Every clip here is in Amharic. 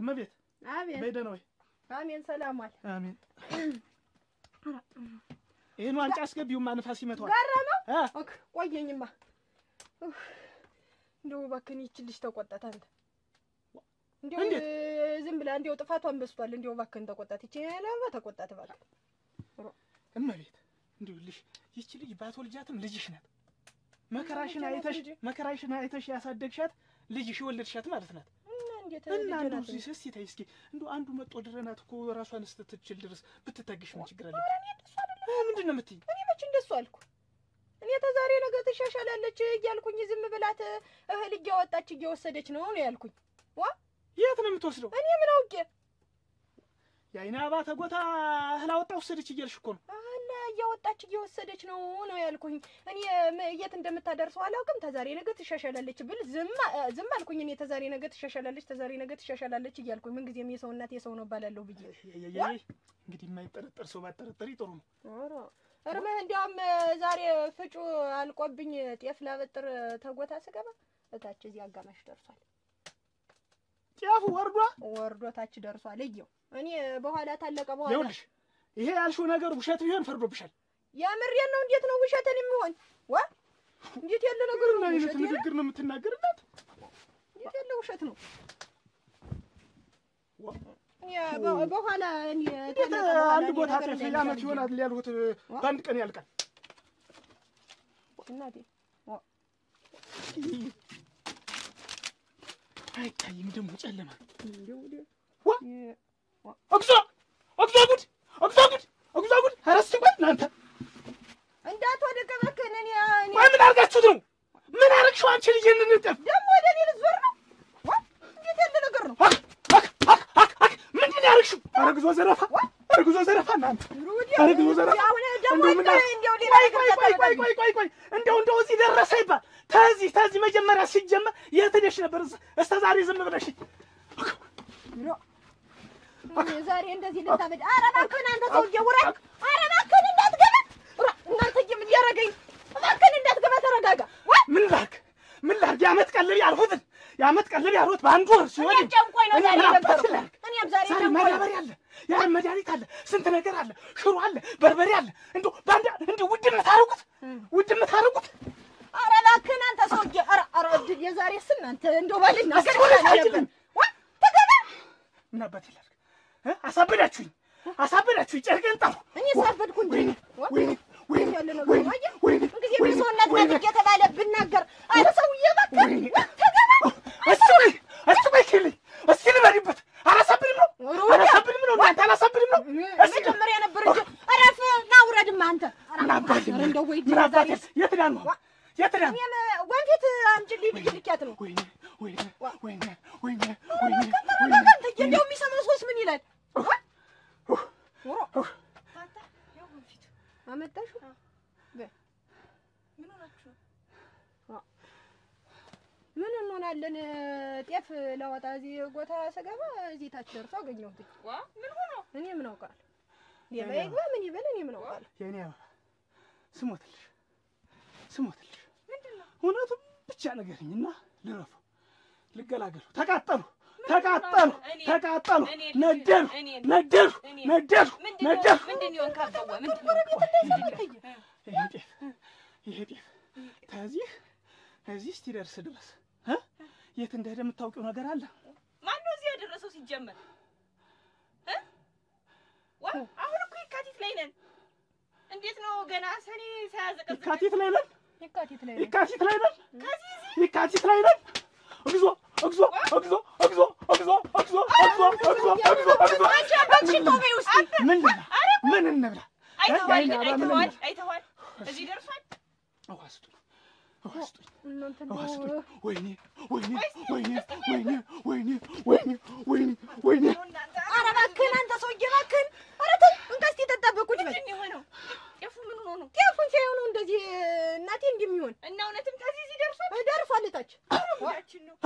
እመቤት አቤት በይ ደህና ወይ? አሜን ሰላም ዋል አሜን። ይህን ዋንጫ አስገቢውማ ንፋስ ይመታዋል። ገረመው እ? ኦክ ቆየኝማ ኡፍ፣ እንደው እባክህን ይህችን ልጅ ተቆጣት አንተ እንዲያው እንዴት? ዝም ብላ እንዲያው ጥፋቷን በስቷል እንዲያው እባክህን ተቆጣት ይቺ ያለባ ተቆጣት እባክህ እመቤት እንዲሁልሽ ይቺ ልጅ ባትወልጃትም ልጅሽ ናት። መከራሽን ልጄ ናት አይተሽ እንጂ። መከራሽን አይተሽ ያሳደግሻት ልጅሽ የወለድሻት ማለት ናት። እና እንዴት እና ልጄ እንደው ናት እስኪ እስኪ ተይ እስኪ እንደው አንዱ መጦ ድረናት እኮ ራሷን ስትችል ድረስ ብትታገሽ ምን ችግር አለ? ኧረ እኔ እንደሱ አይደለም እ፣ ምንድን ነው የምትይኝ? እኔ መች እንደሱ አልኩ እኔ ተዛሬ ነገ ትሻሻላለች እያልኩኝ ዝም ብላት እህል እያወጣች እየወሰደች ነው ነው ያልኩኝ የት ነው የምትወስደው? እኔ ምን አውቄ የአይን አባ ተጎታ እህል አወጣ ወሰደች እያልሽ እኮ ነው። አለ እያወጣች እየወሰደች ነው ነው ያልኩኝ። እኔ ም- የት እንደምታደርሰው አላውቅም። ተዛሬ ነገ ትሻሻላለች ብል ዝም አ- ዝም አልኩኝ። እኔ ተዛሬ ነገ ትሻሻላለች፣ ተዛሬ ነገ ትሻሻላለች እያልኩኝ ምንጊዜም የሰው እናት የሰው ነው እባላለሁ ብዬ የየየ እንግዲህ የማይጠረጠር ሰው ባጠረጠሪ ጥሩ ነው። ኧረ እርምህ እንዲያውም ዛሬ ፍጩ አልቆብኝ ጤፍ ላበጥር ተጎታ ስገባ እታች እዚህ አጋማሽ ደርሷል። ጤፉ ወርዷ ወርዶ ታች ደርሷል። እየው እኔ በኋላ ታለቀ በኋላ ይኸውልሽ ይሄ ያልሽው ነገር ውሸት ቢሆን ፈርዶብሻል። የምሬን ነው። እንዴት ነው ውሸትን የሚሆን ዋ እንዴት ያለ ነገር ነው ምን አይነት ውሸት የለ? ንግግር ነው የምትናገርላት? እንዴት ያለ ውሸት ነው? ዋ- እኔ በ- በኋላ እኔ እንዴት ታለቀ በኋላ አንድ እኔ ቦታ ነገር ጤፍ እንዳይመጣ ዓመት ብዬ ይሆናል ያልሁት ዋ- በአንድ ቀን ያልቃል። እናቴ አይታይም ደግሞ ጨለማ። እንደው ወዲያ- ዋ የ- እግዚኦ እግዚኦ ጉድ እግዚኦ ጉድ እግዚኦ ጉድ! ኧረ እስኪ ቆይ እናንተ እንዳትወድቅ እባክህን። እኔ እኔ ቆይ ምን አድርጋችሁት ነው? ምን አደረግሽው አንቺ ልጅ? ይህንን ጤፍ ደግሞ ወደ እኔ ልትዞር ነው? ዋ እንዴት ያለ ነገር ነው? አክ አክ አክ አክ አክ ምንድን ነው ያደረግሽው? ኧረ ግዞ ዘረፋ! ኧረ ግዞ ዘረፋ! እናንተ ወዲያ- ኧረ ግዞ ዘረፋ! አሁን ደግሞ እንደው ምን እንደው እንደው ሌላ ቆይ ነገር ቆይ ቆይ ቆይ ቆይ ቆይ ቆይ እንደው እንደው እዚህ ደረሰ ይባል ተዚህ ተዚህ መጀመሪያ ሲጀመር የት ሄደሽ ነበር? እስከ ዛሬ ዝም ብለሽ እኔ ዛሬ እንደዚህ ልታበድ። ኧረ እባክህን አንተ ሰውዬ ውረድ! ኧረ እባክህን እንዳትገባ! ኧረ እናንተዬ ምን እያደረገኝ? እባክህን እንዳትገባ ተረጋጋ። ዋ ምን ላድርግ ምን ላድርግ? የዓመት ቀለብ ያልሁትን የዓመት ቀለብ ያልሁት በአንድ ወር ሲሆን እኔም ጨንቆኝ ነው እኔ ዛሬ ምን አባቴ የነበረው። ላድርግ? እኔም ዛሬ ዛሬ ጨንቆኝ ነው። ማዳበሪያ አለ፣ የዓለም መድኃኒት አለ፣ ስንት ነገር አለ፣ ሽሮ አለ፣ በርበሬ አለ። እንደው በአንድ እንደው ውድ የምታደርጉት ውድ የምታደርጉት ኧረ እባክህን አንተ ሰውዬ! ኧረ ኧረ እድል የዛሬስ እናንተ እንደው ባልናገር እስኪ ወደ ይሻላል ታች ነበር። ግን። ዋ ተገባ! ምን አባቴ ላድርግ? እ? አሳበዳችሁኝ አሳበዳችሁኝ። ጨርቄን ጣሉ። እኔ ሳበድኩ እንጂ ወይኔ ዋ ወይኔ ወይኔ ያለ ነገር ወይኔ ነው። አየህ? ወይኔ እንግዲህ ወይኔ የሰው እናት ወይኔ ናት እየተባለ ብናገር ኧረ ሰውዬ እባክህ ወይኔ ዋ ተገባ! እስቲ ቆይ እስቲ ቆይ ኪልኝ እስቲ ልበሪበት። አላሳብድም ነው ሩዳ! አላሳብድም ነው እናንተ አላሳብድም ነው። እስቲ መጀመሪያ ነበር እንጂ እረፍ ና ውረድማ አንተ ኧረ ምን አባቴ ኧረ እንደው ወይ ምን አባቴ ዛሬስ የት ዳን ነው የት ዳን እኔም ወንፊት አምጪልኝ ብዬሽ ልኪያት ነው። ወይኔ ወይኔ ወይኔ ወይኔ ኧረ ወይኔ እባክህ ወይኔ ተረጋጋ አንተ። እንደው የሚሰማው ሰውስ ምን ይላል? ዋ! ኑሮ አመጣሽው? ምን እንሆናለን? ጤፍ ላወጣ እዚህ ጎታ ስገባ እዚህ ታች ደርሶ አገኘሁት። ምን ሆኖ እኔ ምን አውቃለሁ? ሌባ ይግባ ምን ይበል እኔ ምን አውቃለሁ? የኔ አበባ ስሞትልሽ ስሞትልሽ እውነቱን ብቻ ንገሪኝና ልረፉ ልገላገሉ ተቃጠሉ ተቃጠሉ እኔ- ተቃጠሉ እኔ ነደዱ እኔ ነደዱ እኔ ነደዱ ምንድን ነደዱ ነው ምንድን ነው ካበዋ ምንድን ነው ይሄ ጤፍ ይሄ ጤፍ ከዚህ እዚህ እስኪደርስ ድረስ እ? የት እንደሄደ የምታውቂው ነገር አለ? ማን ነው እዚህ ያደረሰው ሲጀመር እ? ዋ አሁን እኮ የካቲት ላይ ነን እንዴት ነው ገና ሰኔ ሳያዘቀዝቅ የካቲት ላይ ነን፣ የካቲት ላይ ነው። የካቲት ላይ ነን፣ ከዚህ የካቲት ላይ ነን። እግዚኦ እግዚኦ እግዚኦ እግዚኦ እግዚኦ እግዚኦ እግዚኦ እግዚኦ እግዚኦ እግዚኦ አንቺ አባትሽን ተው በይ ውስጥ ምን ልብላ? ምን እንብላ? አይተዋል የአይን አበባ ምን አይተዋል እንብላ? አይተዋል እዚህ ደርሷል ውሃ ስጡኝ፣ ውሃ ስጡኝ፣ እናንተ ውሃ እንደው ስጡኝ። ወይኔ ወይኔ ወይኔ ወይኔ ወይኔ ወይኔ ወይኔ ወይኔ እናንተ ኧረ እባክህን አንተ ሰውዬ እባክህን! ኧረ ተው እንካ እስኪ ጠጣበት ቁጭ በል። ምንድን ነው የሆነው ጤፉ ምን ሆኖ ነው ጤፉን ሲያዩ ነው እንደዚህ እናቴ እንደሚሆን እና እውነትም ከዚህ እዚህ ደርሷል ደርሷል እታች። ጉዳችን ነው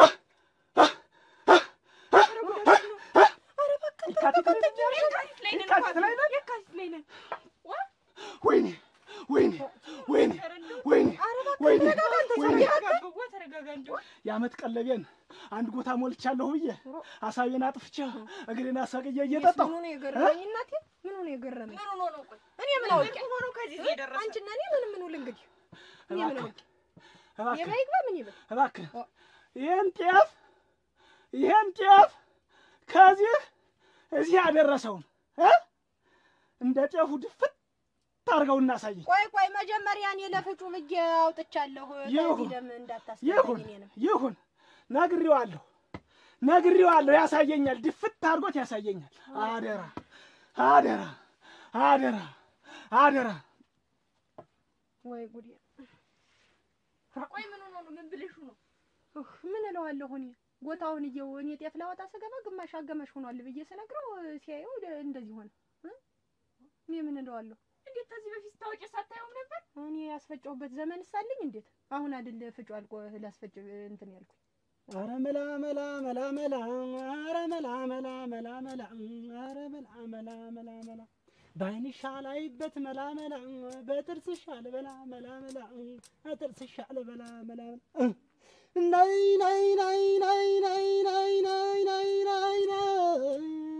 ኧረ እባክህን የካቲት ላይ ነን፣ የካቲት ላይ ነን የካቲት ላይ ነን። የካቲት ላይ ነን ዋ ወይኔ ወይኔ ወይኔ ኧረ እንደው ወይኔ ኧረ እባክህን ወይኔ ተረጋጋ አንተ ወይኔ ሰውዬ እባክህን። ተረጋጋ በዋ ተረጋጋ እንደው የዓመት ቀለቤን አንድ ጎታ ሞልቻለሁ ብዬ አሳቤን አጥፍቼ እግሬን አሳቅዬ እየጠጣሁ ምኑ ነው የገረመኝ እናቴ? ምኑ ነው የገረመኝ? ምን ሆኖ ነው ቆይ እኔ ምን አውቄ? ምን ሆኖ ከዚህ የደረሰ አንቺና እኔ ምን ምኑ ልንግዲህ? እኔ ምን አውቄ? እባክህ የማይግባ ምን ይበል? እባክህ ይህን ጤፍ ይህን ጤፍ ከዚህ እዚህ ያደረሰውን እ እንደ ጤፉ ድፍት አድርገው እናሳየኝ። ቆይ ቆይ መጀመሪያ እኔ ለፍጩ ብዬ አውጥቻለሁ። ይሁን፣ ለዚህ ደም እንዳታስገባኝ ይሁን እኔንም ይሁን፣ ነግሬዋለሁ ነግሬዋለሁ። ያሳየኛል፣ ድፍት አድርጎት ያሳየኛል። አደራ አደራ አደራ አደራ። ወይ ጉዴ! ቆይ ምን ሆኖ ነው ምን ብልሹ ነው ኡህ፣ ምን እለዋለሁ እኔ ጎታውን እየው እኔ ጤፍ ላወጣ ስገባ ግማሽ አገማሽ ሆኗል ብዬ ስነግረው ሲያየው ደ- እንደዚህ ሆነ እ? እኔ ምን እለዋለሁ? እንዴት ከዚህ በፊት ስታወጪ ሳታየውም ነበር እኔ ያስፈጨሁበት ዘመን ሳለኝ እንዴት አሁን አይደል ፍጩ አልቆ ላስፈጭ እንትን ያልኩኝ አረ መላ መላ መላ መላ አረ መላ መላ መላ መላ አረ መላ መላ መላ መላ በዓይንሽ አላይበት መላ መላ በጥርስሽ አልበላ መላ መላ በጥርስሽ አልበላ መላ መላ ናይ ናይ ናይ ናይ ናይ ናይ ናይ ናይ ናይ ናይ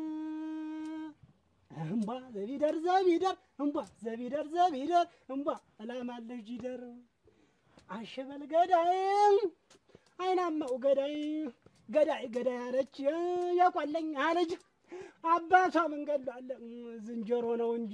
እምቧ ዘቢደር ዘቢደር እምቧ ዘቢደር ዘቢደር እምቧ እላማለሽ ጂደር አሸበል ገዳይ አይናማው ገዳይ ገዳይ ገዳይ አለች የቆለኝ አለች አባቷ መንገዱ አለ ዝንጀሮ ነው እንጂ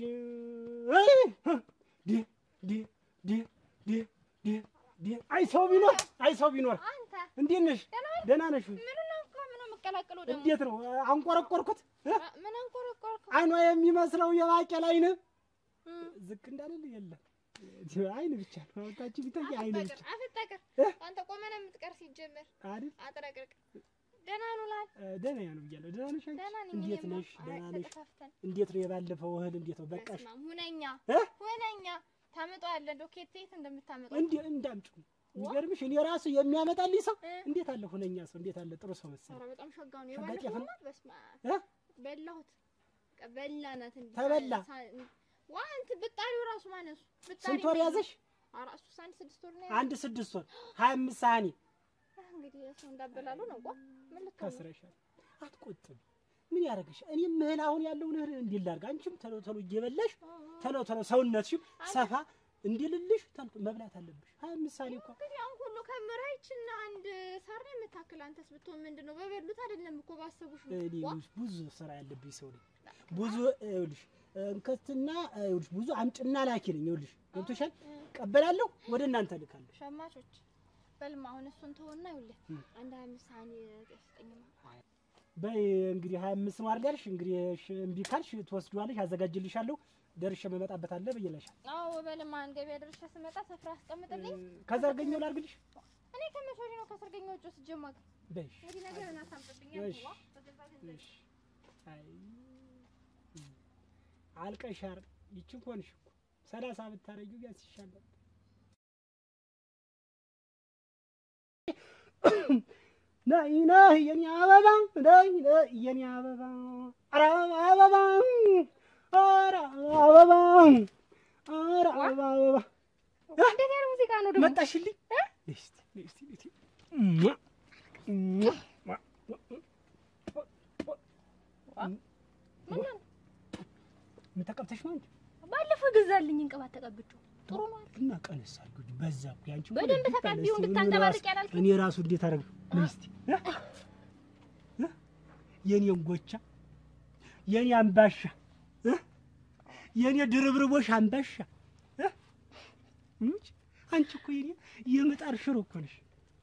ዲ ዲ ዲ ዲ ዲ ዲ አይ ሰው ቢኖር አይ ሰው ቢኖር አንተ እንዴት ነሽ? ደህና ነሽ? ወይ? ምን ነው እኮ ምን ነው የምቀላቅለው ደግሞ እንዴት ነው አንቆረቆርኩት? እ? ምን አንቆረቆርኩ አይኗ የሚመስለው የባቄላ አይን ዝቅ እንዳልል የለም አይን ብቻ ነው ታች ቢታይ አይን ብቻ አፍጠቅር አፍጠቅር እ? አንተ ቆመህ ነው የምትቀር ሲጀመር አይደል? አጥረቅርቅ ደህና ነው ላል እ፣ ደህና ነው ብያለሁ። ደህና ነሽ አንቺ? ደህና ነኝ እንዴት እኔማ። ነሽ? ደህና አይ፣ ነሽ? ተጠፋፍተን እንዴት ነው የባለፈው እህል እንዴት ነው በቃሽ? በስመ አብ፣ ሁነኛ እ? ሁነኛ ታመጣዋለህ ዶኬት የት እንደምታመጣው እንዴ እንዳምጪው የሚገርምሽ እኔ ራሱ የሚያመጣልኝ ሰው እ? እንዴት አለ ሁነኛ ሰው እንዴት አለ ጥሩ ሰው መሰለኝ። ኧረ በጣም ሸጋው ነው ሸጋ ጤፍ የባለፈው ነው? ናት በስመ አብ እ? በላሁት በቃ በላናት እንዴ ተበላ? ዋ እንትን ብጣሪው ራሱ ማነሱ ብጣሪ ስንት ወር ያዘሽ? ኧረ እሱስ አንድ ስድስት ወር ነው አንድ ስድስት ወር ሀያ አምስት ሳህኒ ያዘው። እንግዲህ ሰው እንዳበላሉ ነው ቋ ምን ልትሆን ነው? ከስረሻል። አትቆጥም። ምን ያደርግሽ? እኔም እህል አሁን ያለውን እህል እንዲህ ላድርግ፣ አንቺም ቶሎ ቶሎ እየበላሽ ቶሎ ቶሎ ሰውነትሽም ሰፋ እንዲልልሽ ቶሎ መብላት አለብሽ። ሀያ አምስት ሳህኒ እኮ እንግዲህ አሁን ሁሉ ከምራይችና አንድ ሳር ነው የምታክል። አንተስ ብትሆን ምንድን ነው በበሉት አይደለም እኮ ባሰቡሽ ነው። እኔ ዋ! ይኸውልሽ ብዙ ስራ ያለብኝ ሰው ነኝ። ብዙ ይኸውልሽ እንከትና ይኸውልሽ ብዙ አምጭና ላኪ ነኝ። ይኸውልሽ ገብቶሻል። ቀበላለሁ፣ ወደ እናንተ ልካለሁ። ሸማቾች በልማ አሁን እሱን ተወና ይኸውልህ እ። አንድ ሀያ አምስት ሳህኒ ስጠኝማ። በይ እንግዲህ ሀያ አምስት ነው አይደል ያልሽ? እንግዲህ እሺ፣ እምቢ ካልሽ ትወስጂዋለሽ፣ አዘጋጅልሻለሁ። ደርሼ መመጣበት አለ ብዬለሻል። አዎ በልማ ገበያ ደርሼ ስመጣ ስፍራ አስቀምጥልኝ። ከዘርገኛው ላድርግልሽ። እኔ ከመቼ ወዲህ ነው ከሰርገኛ ውጭ ስጀማቅ በይሽ እንግዲህ ነገር እናሳምጥብኝ እሺ። እሺ። አይ አልቀሻር ይችን ሆንሽ እኮ ሰላሳ ብታረጊው ቢያንስ ይሻላል። ነይ ነይ የኔ አበባ ነይ ነይ የኔ አበባ ኧረ አበባ ኧረ አበባ ኧረ አበባ አበባ እንዴት ያለ ሙዚቃ ነው ደግሞ? መጣሽልኝ። እስቲ እስቲ እስቲ ሟ ሟ ምን ተቀብተሽ ነው እንጂ ባለፈው ገዛልኝ እንቅባት ተቀብቼው ጥሩ ነው አለ። እና ቀነስ አድርጎ በዛ እኮ ያንቺ እኮ በደንብ ልብ ተቀቢው አለ። እስቲ እንድታንጸባርቅ እኔ ራሱ- ያላልኩት? እኔ ራሱ እንዴት አደረግ ምን እስቲ እ? እ? የኔን ጎቻ የኔ አምባሻ እ? የኔ ድርብርቦሽ አምባሻ እ? እሙች አንቺ እኮ የኔ የምጣር ሽሮ እኮ ነሽ።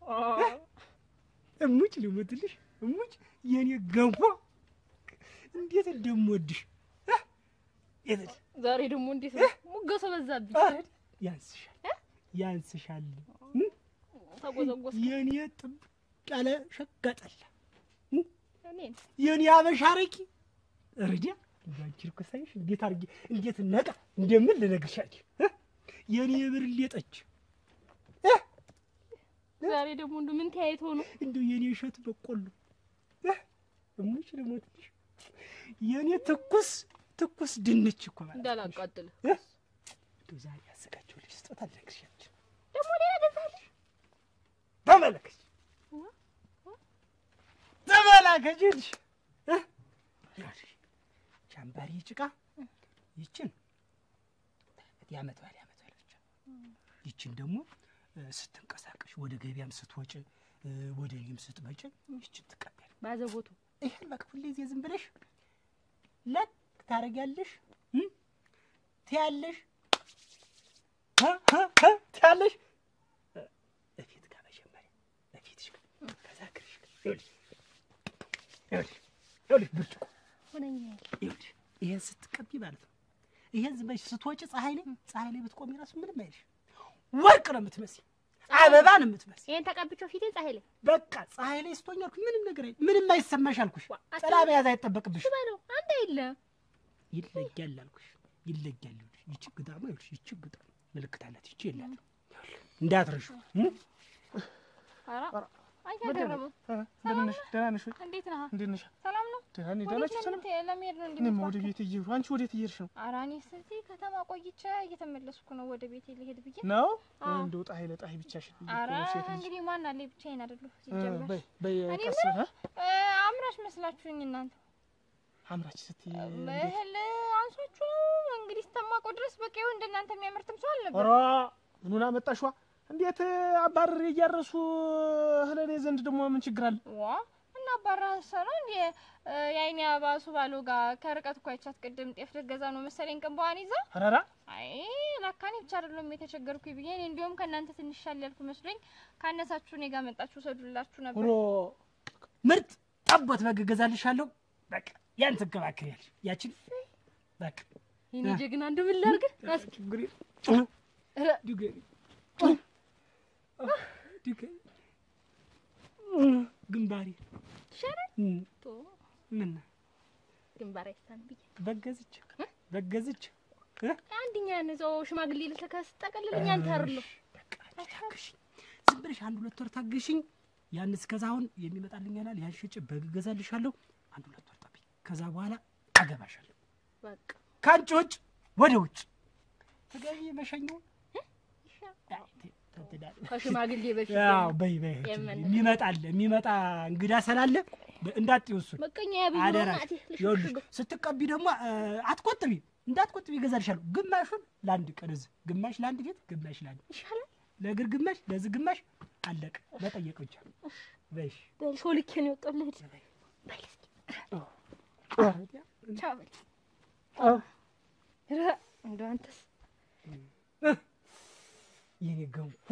እሙች ልሙትልሽ እሙች የኔ ገንፎ እንዴት እንደምወድሽ እ? የት- ዛሬ ደግሞ እንዴት ነው ሙገሰ በዛብኝ። ያንስሻል ያንስሻል እ? ተጎዘጎዝ የኔ ጥብቅ ያለ ሸጋጠላ እኔን የኔ አበሻ አረቂ ረዲያ ባንቺ እኮ ሳይሽ እንዴት አድርጌ እንዴት ነቃ እንደምን ልነግርሽ አልችልም እ? የኔ ብርሌ ጠጅ ዛሬ ደግሞ እንዱ ምን ተያይቶ ነው? እንደው የኔ እሸት በቆሎ እ? እሙች ልሞትልሽ የኔ ትኩስ ትኩስ ድንች እኮ ማለት ነው። እንዳላቃጥል እ? እንደው ዛሬ ያዘጋጀሁልሽ ስጦታ ልነግርሽ አልችልም። ደግሞ ሌላ ገዛልሽ? ተመለከች ከጅልሽ ቻምባሪ ጭቃ ይችን የዓመት በዓል የዓመት በዓል ብቻ ይችን ደግሞ እ፣ ስትንቀሳቀሽ ወደ ገበያም ስትወጭ እ፣ ወደ እኔም ስትመጭ ይችን ትቀበል። ባዘቦቱ ይሄን በቃ ሁሌ ጊዜ ዝም ብለሽ ለክ ታደርጊያለሽ እ፣ ትያለሽ እ፣ እ፣ እ፣ ትያለሽ እ፣ እፊት ጋር መጀመሪያ እፊትሽ ጋር ከዛ እግርሽ ጋር ይኸውልሽ ይኸውልሽ ይኸውልሽ ብርጭቆ ሆነኛ ይኸውልሽ ይሄን ስትቀቢ ማለት ነው። ይሄን ዝም ብለሽ ስትወጪ ፀሐይ ላይ ፀሐይ ላይ ብትቆሚ ራሱ ምንም አይልሽ። ወርቅ ነው የምትመስይ፣ አበባ ነው የምትመስይ። ይሄን ተቀብቼው ፊቴን ፀሐይ ላይ በቃ ፀሐይ ላይ ስትሆኝ አልኩሽ ምንም ነገር አይ ምንም አይሰማሽ አልኩሽ። አታ- ጥላ መያዝ አይጠበቅብሽ። በለው አንተ የለ ይለያል አልኩሽ፣ ይለያል። ይኸውልሽ ይቺ ግጣማ ይኸውልሽ ይቺ ግጣም ምልክት አላት። ይቺ የላትም እንዳትረሹ። ኧረ አይገርምም እንደምን ነሽ? ደህና ነሽ ወይ? እንዴት ነህ እንዴት ነሽ? ሰላም ነው ደህና ነኝ። ደህና ወዴት ነሽ? ሰላም ለምን ለመሄድ ነው እኔማ እንዴ ወደ ቤት እየሄድኩ አንቺ ወዴት እየሄድሽ ነው? ኧረ እኔስ እዚህ ከተማ ቆይቼ እየተመለስኩ ነው ወደ ቤቴ ልሄድ ብዬ ነው አዎ። እንደው ጣይ ለጣይ ብቻሽን እኮ ኧረ ነው ሴት ልጅ። እንግዲህ ማን አለ ብቻዬን አይደለሁ እ፣ ሲጀመር በይ በይ እኔ ቀስ ምን- እ? እ፣ አምራች መስላችሁኝ እናንተ አምራች ስትይ እንዴት? እህል አንሷችሁ ነው እንግዲህ ስተማቀው ድረስ በቃ ይኸው እንደናንተ የሚያመርትም ሰው አልነበር ኧረ ምኑን አመጣሽዋ? እንዴት አባርሬ እያረሱ እህል እኔ ዘንድ ደግሞ ምን ችግር አለ? ዋ እና አባራህ ነው እንዴ እ፣ የአይኔ አባሱ ባሎ ጋር ከርቀት እኮ አይቻት ቅድም ጤፍ ልትገዛ ነው መሰለኝ ቅንበዋን ይዛ ኧረ ኧረ አይ ላካኔ ብቻ አይደለም የተቸገርኩኝ ብዬ እኔ እንዲሁም ከእናንተ ትንሽ ሻል ያልኩ መስሎኝ ካነሳችሁ እኔ ጋር መጣችሁ ሰዱላችሁ ነበር ሆኖ ምርጥ ጠቦት በግ እገዛልሻለሁ። በቃ ያን ትንከባከሪያለሽ። ያችን በቃ የኔ ጀግና እንደው ምን ላድርግ? እስኪ ችግር ኧረ ድገሪ ድገሪ ግንባሪ ይሻላል እም፣ ቶ ምን ግንባር አይሳን ብዬ በገዝች በገዝች አንድኛ ነዛው ሽማግሌ ልትከስ ጠቀልልኝ አንተ አይደለሁ በቃ ታግሽኝ፣ ዝም ብለሽ አንድ ሁለት ወር ታግሽኝ። ያን እስከዛ አሁን የሚመጣልኝ ያላል ያን ሽጭ በግ እገዛልሻለሁ። አንድ ሁለት ወር ጠብቂ። ከዛ በኋላ አገባሻለሁ። በቃ ከአንቺ ውጭ ወደ ውጭ ትገቢ መሸኘው ከሽማግሌ በፊት ያው በይ በይ የምን- የሚመጣል የሚመጣ እንግዳ ስላለ እንዳትወሱን መቀኛ ያብይ ነው አደራ። ናቴ ይኸውልሽ ልሽሽጉ ስትቀቢ ደግሞ እ፣ አትቆጥቢ እንዳትቆጥቢ ይገዛልሻለሁ። ግማሹን ለአንድ ቀን እዚህ፣ ግማሽ ለአንድ ቤት፣ ግማሽ ለአንድ ይሻላል ለእግር ግማሽ፣ ለዚህ ግማሽ አለቀ። መጠየቅ ብቻ በይሽ በል ሾልኬ ነው የወጣው ልሂድ በል እስኪ ቻው በል ኧረ እንደው አንተስ የኔ ገንፎ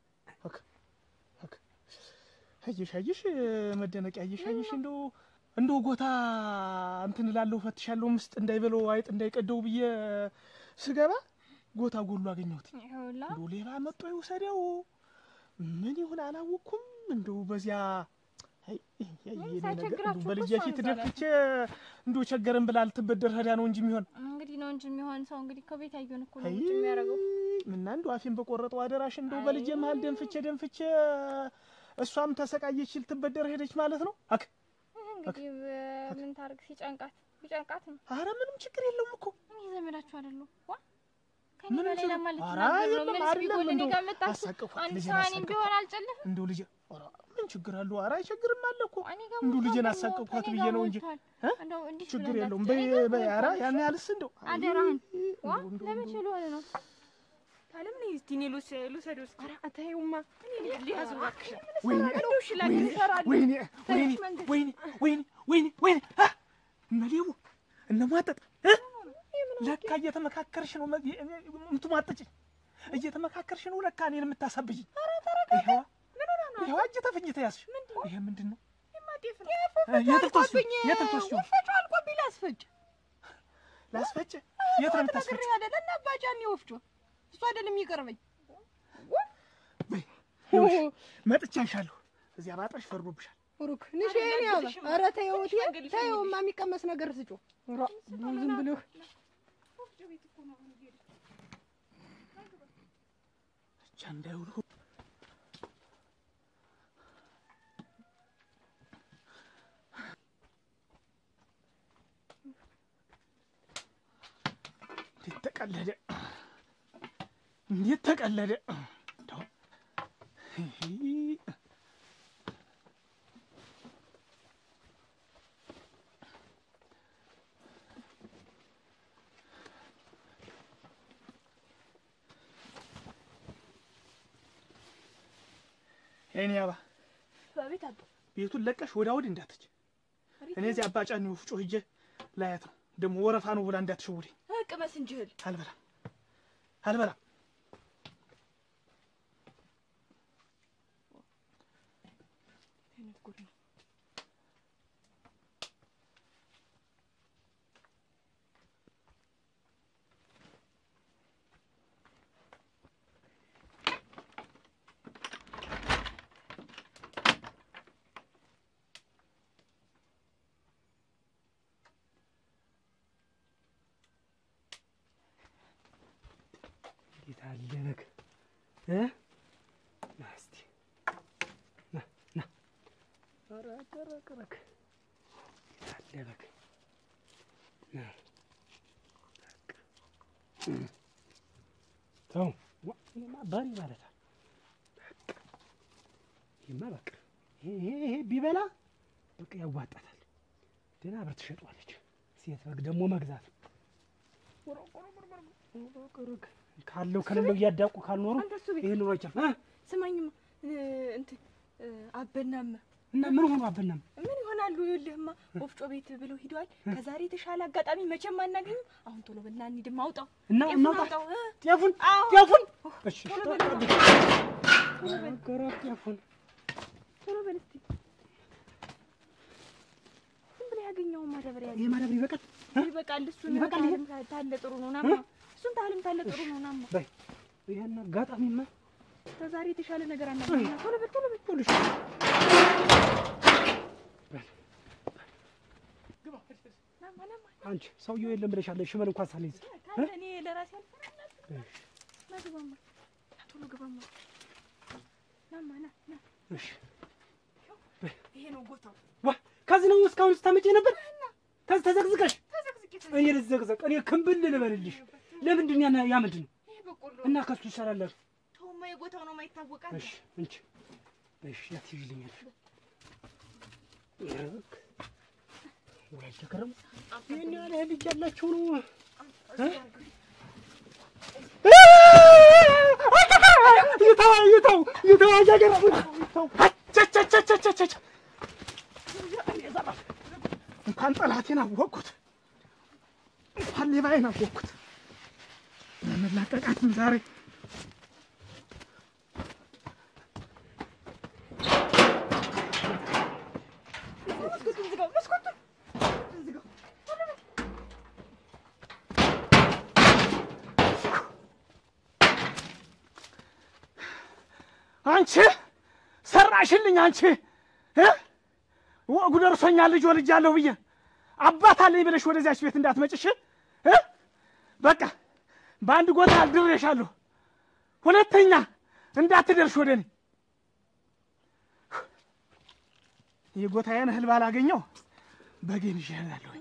አየሽ አየሽ መደነቂያ አየሽ አየሽ እንደው እንደው ጎታ እንትን እላለሁ ፈትሻለሁ ምስጥ እንዳይበለው አይጥ እንዳይቀደው ብዬ ስገባ ጎታ ጎሎ አገኘሁት። ይኸውላ እንደው ሌባ መጥቶ ይውሰደው ምን ይሁን አላወቅኩም። እንደው በዚያ አይ፣ አይ፣ የኔ ነገር ሳይቸግራችሁ እንደው እኮ በልጄ እሷን ፊት ዛሬ ደፍቼ እንደው ቸገረን ብላ ልትበደር ሄዳ ነው እንጂ የሚሆን እንግዲህ ነው እንጂ የሚሆን ሰው እንግዲህ ከቤት ያየውን እኮ ነው አይ፣ ውጭ የሚያደርገው ምና እንደው አፌን በቆረጠው አደራሽ እንደው አይ። በልጄ መሀል ደንፍቼ ደንፍቼ እሷም ተሰቃየች ልትበደር ሄደች ማለት ነው። አክ እንግዲህ ምን ታርግ ሲጨንቃት ቢጨንቃት ነው አረ ምንም ችግር የለውም እኮ እኔ ዘመዳችሁ አይደለሁ ዋ ከኔ ምንም በሌላ ችግር- ማለት ኧረ ነው የለም፣ ምን አይደለም ቢጎል እኔ እንደው ጋር መጣችሁ አሳቀፏት፣ አንድ ልጄን ሰዓኔም አሳቀፏት። ቢሆን አልጨልፍም እንደው ልጄ ኧረ ምን ችግር አለው? ኧረ አይቸግርም አለ እኮ እኔ ጋር እንደው ሞልቷል ልጄን ደግሞ፣ አሳቀቅኳት ከእኔ ብዬ ጋር ነው እንጂ ሞልቷል። እ? እንደው እንዲህ ችግር ብለህ የለውም። እንዳትጨኝ፣ በይ እኔ በይ፣ ጋር ኧረ ሞልቷል። ያን ያህልስ እንደው አይ፣ አደራህን ዋ እንደው እንደው ለምን ችሎ ሆነ ነው ታለም ነይ እስቲ እኔ ልውሰ- ልውሰደው እስኪ ኧረ ተይውማ ሊያዙ እባክሽ ወይኔ እንደው እሺ ላግዝ እሰራለሁ ወይኔ ወይኔ ወይኔ ወይኔ ወይኔ ወይኔ አ! እመሌው እነሟጠጥ እ? ለካ እየተመካከርሽ ነው መ- የምትሟጥጭኝ እየተመካከርሽ ነው ለካ እኔን የምታሳብጅኝ። ይኸዋ ይኸዋ እጅ ተፍኝ ተያዝሽ። ይሄ ምንድን ነው? ጤፍ ነው የት ልትወስጂው? የት ልትወስጂው? ወፍጮ አልቆብኝ ላስፈጭ ላስፈጭ? የት ነው የምታስፈጭ? ተግሬ አይደለ እና አባጫኔ ወፍጮ እሱ አይደለም የሚቀርበኝ በይ ይኸውልሽ፣ መጥቻሻለሁ። እዚያ ባጠሽ ፈርዶብሻል። ሩክ ንሽን ያለ ኧረ ተይው ተይው ተይውማ የሚቀመስ ነገር ስጮ ኧረ ዝም ብለህ ብቻ እንዳይውሉ እንዴት ተቀለደ! እንዴት ተቀለደ! እንደው ይሄ የኔ አባ በቤት አባ ቤቱን ለቀሽ ወዲያ ወዲህ እንዳትች። እኔ እዚህ አባጫኒ ወፍጮ ሂጄ ላያት ነው። ደግሞ ወረፋ ነው ብላ እንዳትሸውደኝ። ቅመስ እንጂ እህል አልበላም አልበላም። አይነት ጉድ ነው። እንዴት አለ በግ እ ና እስቲ ና ና ኧረ ቀረቅ በግ እንዴት አለ በግ ና በቃ እ ተው ዋ ይሄማ በሬ ማለት ነው። በቃ ይሄማ በቃ ይሄ ይሄ ይሄ ቢበላ በቃ ያዋጣታል። ደህና ብር ትሸጧለች። ሴት በግ ደግሞ መግዛት ቆረቆረቆረቆረቆረቆረቆ ካለው ከሌለው እያዳቁ ካልኖሩ አንተ እሱ ቤት ይሄ ኑሮ አይቻልም እ ስማኝማ እ፣ እንትን እ፣ አበናም እና ምን ሆኖ አበናም ምን ይሆናሉ? ይኸውልህማ ወፍጮ ቤት ብለው ሂደዋል። ከዛሬ የተሻለ አጋጣሚ መቼም አናገኝም። አሁን ቶሎ በልና እንሂድማ፣ አውጣው እና ጤፉን እናውጣ አውጣው እ። ጤፉን አዎ። ጤፉን እሺ ቶሎ ጠ- በል ጠብቅ። ቆረቆረ ጤፉን ቶሎ በል እስኪ። ዝም ብለህ ያገኘውን ማዳበሪያ ይሄ ማዳበሪያ ይበቃል እ? ይበቃል። እሱን ይበቃል ይሄ? ታህልም ታለ ጥሩ ነው ናማ። እሱን ታህልም ታለ ጥሩ ነው ናማ። በይ ይሄን አጋጣሚማ ከዛሬ የተሻለ ነገር አናገኝም። ቶሎ በል ቶሎ በል ይኸውልሽ ናማ ናማ። አንቺ ሰውየው የለም ብለሻለ ሽመል እንኳን ሳልይዝ ካለ እኔ ለራሴ አልፈራም። ና ግባማ፣ ቶሎ ግባማ። ናማ ና ና። እሺ ይሄ ነው ቦታው። ዋ ከዚህ ነው እስካሁን ስታመጪ ነበር ተዝ ተዘግዝቀሽ ተዘቅዝቄ እኔ ልዘግዘቅ እኔ ክንብል ልበልልሽ ለምንድን ያ ያ ምንድን ነው ይሄ በቆሎ እና ከሱ ይሰራላል ተውማ፣ የቦታው ነው የማይታወቃል። እሺ እንቺ እሺ ያትይልኛል ይረክ ወይ ተከረም ይሄን ያህል እህል ልጅ ያላቸው ነው ይተው ይተው ይተው አጃጀራ ይተው አቸቸቸቸቸቸ እንኳን ጠላቴን አወቅኩት እንኳን ሌባዬን አወቅኩት መላቀቃትም ዛሬ መስኮቱን ዝጋው፣ መስኮቱን ዝጋው። አንቺ ሰራሽልኝ። አንቺ እ ወጉ ደርሶኛል ልጅ ወልጃለሁ ብዬ አባት አለኝ ብለሽ ወደዚያች ቤት እንዳትመጭሽ እ በቃ በአንድ ጎታ አልድሬሻለሁ። ሁለተኛ እንዳትደርሽ ወደ እኔ የጎታዬን እህል ባላገኘው በጌን ይዤ እሄዳለሁ።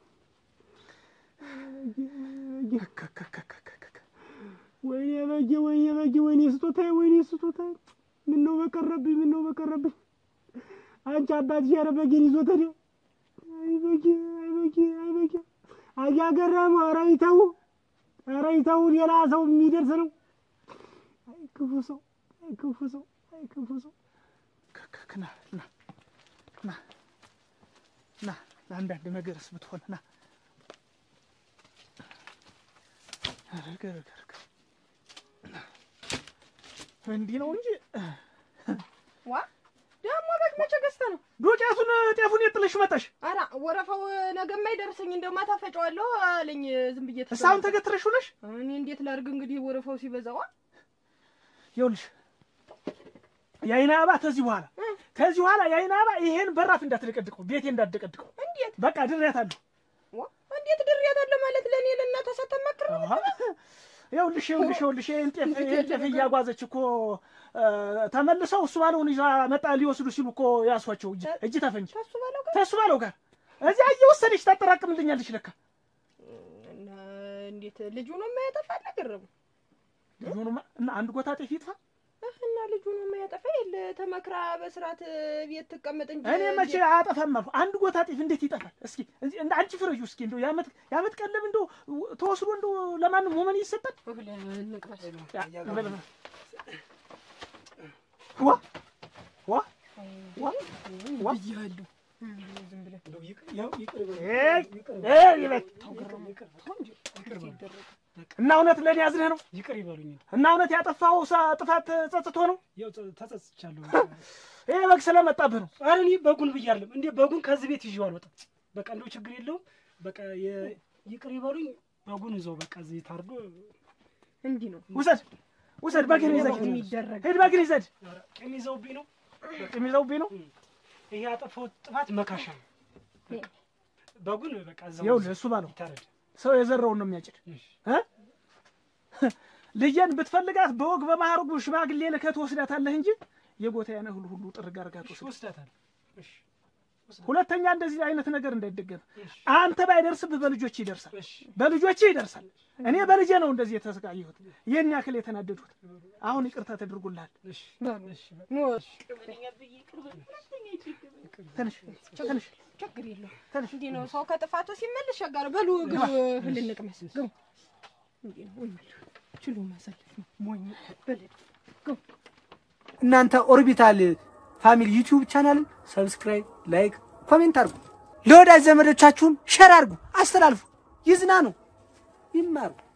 ወይኔ በጌ ወይኔ በጌ ወይኔ ስጦታዬ ወይኔ ስጦታዬ ምን ነው በቀረብኝ ምን ነው በቀረብኝ አንቺ አባትሽ ኧረ በጌን ይዞት ሄደ አይ በጌ አይ በጌ አይ በጌ አያገረሙ ኧረ ይተው ኧረ ይተው ሌላ ሰው የሚደርስ ነው አይ ክፉ ሰው አይ ክፉ ሰው አይ ክፉ ሰው ና ና ና ና ለአንዳንድ ነገርስ ብትሆን ና ረገ ረገ ረገ እንዲህ ነው እንጂ ዋ ደግሞ በግ መቼ ገዝተህ ነው? ዶቄቱን ጤፉን የጥለሽ መጠሽ ኧረ ወረፋው ነገ የማይደርሰኝ እንደው ማታ ፈጨዋለሁ አለኝ። ዝም ብዬ ተሰ- እሳሁን ተገትረሽ ውለሽ እኔ እንዴት ላድርግ እንግዲህ ወረፋው ሲበዛዋ ይኸውልሽ የአይን አበባ ተዚህ በኋላ ከዚህ በኋላ የአይን አበባ ይሄን በራፍ እንዳትደቀድቀው ቤቴ እንዳትደቀድቀው እንዴት በቃ ድሬያታለሁ። ዋ እንዴት ድሬያታለሁ ማለት ለእኔ ለእናቷ ሳታማክር ነው? ይኸውልሽ ይኸውልሽ ይኸውልሽ ይሄን ጤፍ ይሄን ጤፍ እያጓዘች እኮ እ፣ ተመልሰው እሱ ባለውን ይዛ መጣ ሊወስዱ ሲሉ እኮ ያሷቸው እጅ እጅ ተፈንጅ ከሱ ባለው ጋር ተሱ ባለው ጋር እዚያ እየወሰደች ታጠራቅምልኛለች። ለካ እና እንዴት ልጁ ነው የማያጠፋ ነገረሙ ልጁንማ እና አንድ ጎታ ጤፍ ይጥፋ እና ልጁ ነው የማያጠፋ የለ ተመክራ በስርዓት ቤት ትቀመጥ እንጂ እኔ መቼ አጠፋም አልኩ። አንድ ጎታ ጤፍ እንዴት ይጠፋል? እስኪ እዚህ እንደ አንቺ ፍረጁ እስኪ እንደው የዓመት የዓመት ቀለብ እንደው ተወስዶ እንደው ለማንም ወመን ይሰጣል? ያ፣ በለ- ዋ ዋ ዋ ብያለሁ። ዝም ብለህ እንደው ይቅር- ያው ይቅር በሉኝ። ኤይ፣ ይቅር ኤይ ይበል። ይቅር- ይቅር በሉኝ። እና እውነት ለእኔ ያዝንህ ነው ይቅር ይበሉኝ። እና እውነት ያጠፋኸው ሳ- ጥፋት ጸጽቶ ነው ያው ጸ- ተጸጽቻለሁ። ይሄ በግ ስለመጣብህ ነው ኧረ እኔ በጉን ብያለሁ እንዴ በጉን ከዚህ ቤት ይዤው አልወጣም። በቃ እንደው ችግር የለውም። በቃ የ- ይቅር ይበሉኝ። በጉን እዛው በቃ እዚህ ታርዶ እንዲህ ነው ውሰድ ውሰድ በግን ይዘድ የሚደረግ። ሂድ በግን ይዘድ ኧረ ቂም ይዘውብኝ ነው። ቂም ይዘውብኝ ነው ይሄ ያጠፋሁት ጥፋት መካሻ ነው። በቃ በጉን በቃ እዛው ይኸውልህ እሱ ባለው ይታረድ። ሰው የዘራውን ነው የሚያጭድ እሺ። እ? ልጄን ብትፈልጋት በወግ በማዕረጉ ሽማግሌ ልከህ ትወስዳታለህ እንጂ የጎታዬን እህል ሁሉ ጥርግ አድርጋ እሺ፣ ትወስድ ወስዳታለሁ። እሺ፣ ሁለተኛ እንደዚህ አይነት ነገር እንዳይደገም እሺ፣ አንተ ባይደርስብህ በልጆች ይደርሳል እሺ። በልጆች ይደርሳል እኔ በልጄ ነው እንደዚህ የተሰቃየሁት ይህን ያክል የተናደድሁት አሁን ይቅርታ ተደርጎልሃል እሺ፣ እሺ፣ በቃ ኖ ትንሽ ትንሽ ችግር የለውም። ትንሽ እንዲህ ነው ሰው ከጥፋቱ ሲመለስ ሸጋር በሉ ግቡ እህል እንቅመስ ግቡ። እንዲህ ነው ወይ ችሎ ማሳለፍ ነው ሞኝ በለድ እናንተ ኦርቢታል ፋሚሊ ዩቲዩብ ቻናልን ሰብስክራይብ፣ ላይክ፣ ኮሜንት አድርጉ። ለወዳጅ ዘመዶቻችሁም ሸር አድርጉ፣ አስተላልፉ። ይዝናኑ፣ ይማሩ።